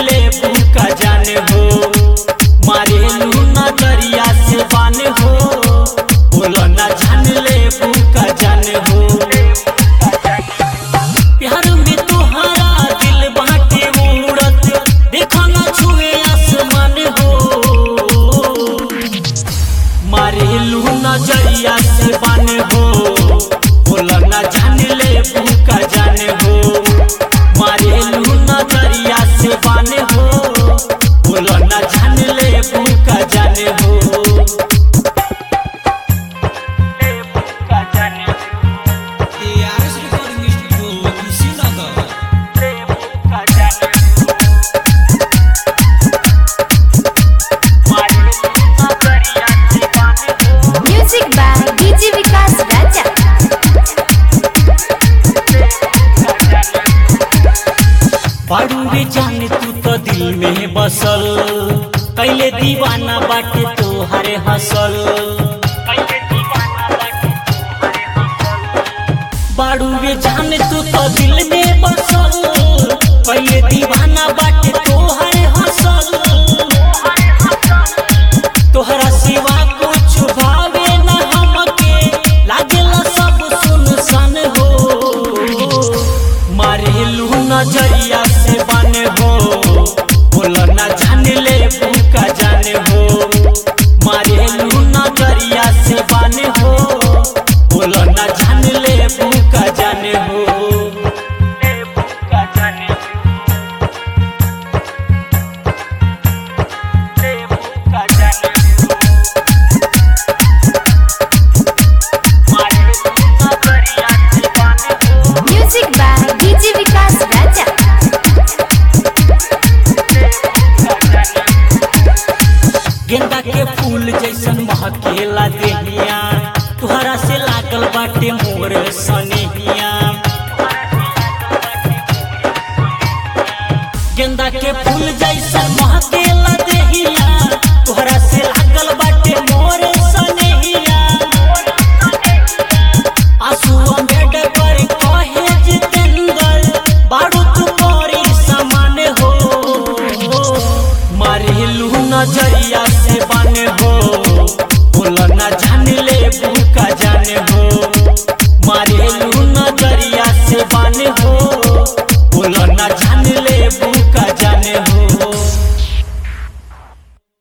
ले का जाने हो मारे लू नजरिया से बान हो बोलो ना जान ले का जाने हो प्यार में तोहरा दिल बाटे उड़त देखा ना छुए आसमान हो मारे लू नजरिया से बान हो बोलो ना जान ले का जाने हो मारे लू नजरिया से बान हो बोलो ना जान ले का जाने हो का जाने हो ARS Recording Studio di Sinaga. Music by DJ Vikas Raja. बाड़ू रे जाने तू तो दिल में बसल कैले दीवाना बाटे तोहरे हसल बाड़ू रे जाने तू तो दिल में बसल कैले दीवाना बाटे तोहरे हसल तोहरा सिवा कुछ भावे न हमके लागेला सब सुनसान हो मारे लू नजरिया से बने हो बोलो ना जान ले का जाने हो मारे लू नजरिया से बने हो बोलो ना जान ले का जाने हो का जाने का जाने मारे लू नजरिया से बने हो Music by DJ Vikas Raja. गेंदा के फूल जैसन महकेला देहिया तुहरा से लागल बाटे मोर सनेहिया गेंदा के फूल जैसन महकेला देहिया तुहरा से लागल बाटे मोर सनेहिया आंसू अमेड पर कहे जितेंद्र बारू तू मोरी समान हो मारे लू नजरिया से बने हो बोलो ना जान ले का जाने हो मारे लू नजरिया से बने हो बोलो ना जान ले